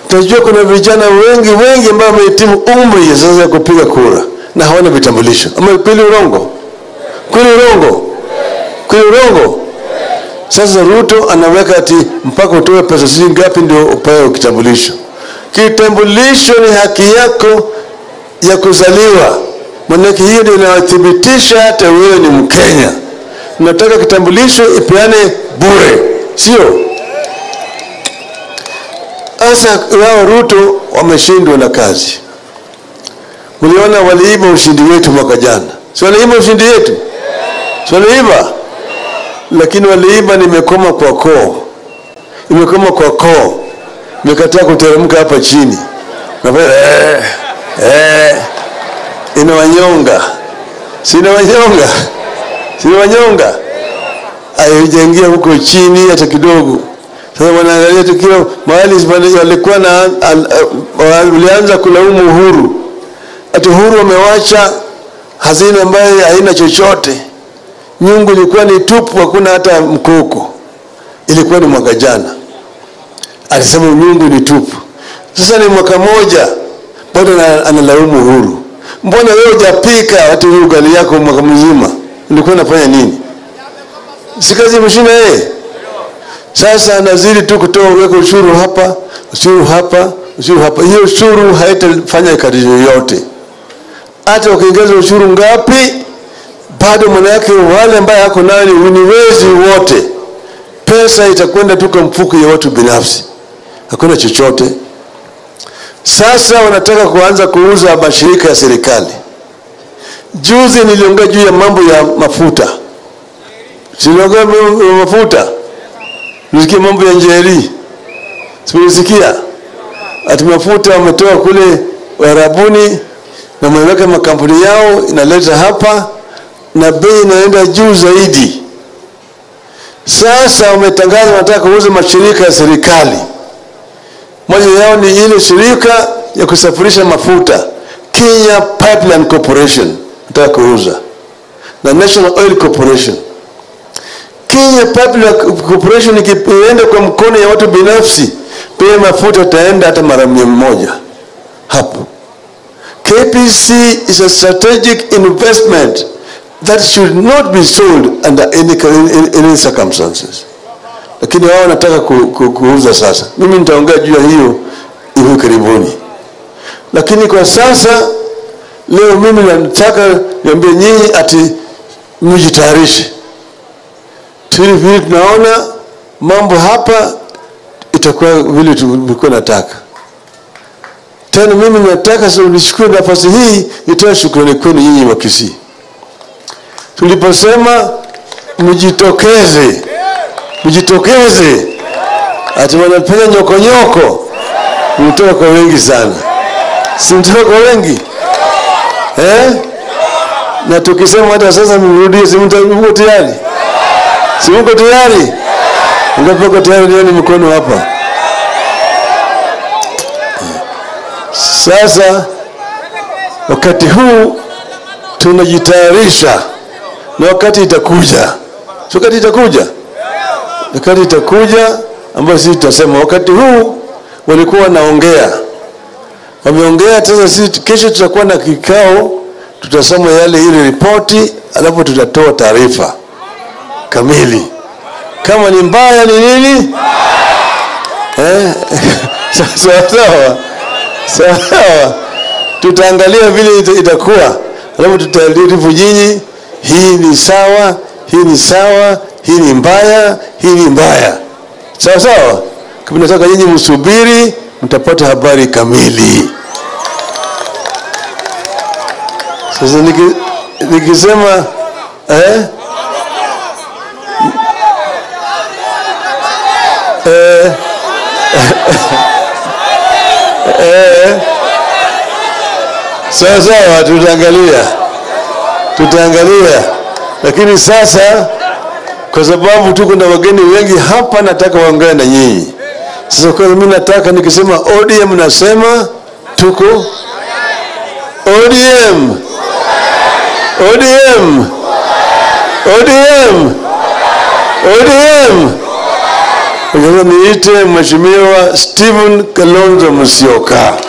Tunajua kuna vijana wengi wengi ambao wamehitimu umri ya sasa ya kupiga kura na hawana vitambulisho. Ama kweli urongo? Kweli urongo? Kweli urongo? Sasa Ruto anaweka ati mpaka utoe pesa sijui ngapi ndio upewe kitambulisho. Kitambulisho ni haki yako ya kuzaliwa, maanake hiyo ndio inathibitisha hata wewe ni Mkenya. Nataka kitambulisho ipeane bure, sio? Sasa wao Ruto wameshindwa na kazi. Mliona waliiba ushindi wetu mwaka jana, si waliiba ushindi wetu? Si waliiba? Lakini waliiba nimekoma kwa koo, imekoma kwa koo, imekataa kuteremka hapa chini. Nafanya, eh, eh, inawanyonga, si inawanyonga, si inawanyonga, haijaingia huko chini hata kidogo. Sasa wanaangalia tukio mahali pale walikuwa na al- al- walianza kulaumu Uhuru, ati Uhuru wamewacha hazina ambayo haina chochote, nyungu ilikuwa ni tupu, hakuna hata mkoko. Ilikuwa ni mwaka jana, alisema nyungu ni tupu. Sasa ni mwaka moja bado ana- analaumu Uhuru. Mbona wewe hujapika hata hiyo ugali yako mwaka mzima? Ulikuwa unafanya nini? Si kazi imeshinda yeye? Sasa anazidi tu kutoa weka ushuru hapa, ushuru hapa, ushuru hapa. Hiyo ushuru haitafanya kazi yoyote. Hata ukiongeza ushuru ngapi, bado manake wale ambaye hako nayo ni ni wezi wote. Pesa itakwenda tu kwa mfuko ya watu binafsi, hakuna chochote. Sasa wanataka kuanza kuuza mashirika ya serikali. Juzi niliongea juu ya mambo ya mafuta, siliongea mambo ya mafuta nisikia mambo ya Njeri, simesikia ati mafuta wametoa kule Uarabuni na wameweka makampuni yao inaleta hapa na bei inaenda juu zaidi. Sasa wametangaza wanataka kuuza mashirika ya serikali. Moja yao ni ile shirika ya kusafirisha mafuta Kenya Pipeline Corporation nataka kuuza na National Oil Corporation. Kenya Pipeline Corporation ikienda kwa mkono ya watu binafsi, pia mafuta itaenda hata mara mia moja hapo. KPC is a strategic investment that should not be sold under any, any, any circumstances. Lakini wao wanataka ku, ku, kuuza sasa. Mimi nitaongea juu ya hiyo hivi karibuni, lakini kwa sasa leo mimi nataka niambie nyinyi ati mjitayarishe vile vile tunaona mambo hapa itakuwa vile tulikuwa nataka. Tena mimi nataka sasa nichukue nafasi hii nitoe shukrani kwenu nyinyi wa Kisii. Tuliposema mjitokeze, mjitokeze, ati wanafanya nyokonyoko, mtoka kwa wengi sana, si mtoka kwa wengi eh? Na tukisema hata sasa mrudie, si mko tayari? Si mko tayari? Ngapi mko tayari? Nione mkono hapa. Sasa wakati huu tunajitayarisha, na wakati itakuja, si wakati itakuja, wakati itakuja ambayo sisi tutasema. Wakati huu walikuwa wanaongea, wameongea. Sasa sisi kesho tutakuwa na kikao, tutasoma yale ile ripoti, alafu tutatoa taarifa kamili kama ni mbaya ni nini eh? sawa sawa sawa, tutaangalia vile ita- itakuwa, alafu tutaarifu nyinyi, hii ni sawa, hii ni sawa, hii ni mbaya, hii ni mbaya. Sawa sawa, kama nataka nyinyi msubiri, mtapata habari kamili. Sasa niki, nikisema eh? Eh, eh, sawa sawa, tutaangalia tutaangalia, lakini sasa kwa sababu tuko na wageni wengi hapa, nataka waongee na nyinyi. Sasa kwa mimi nataka nikisema ODM nasema tuko ODM ODM ODM ODM Sasa niite Mheshimiwa Stephen Kalonzo Musyoka.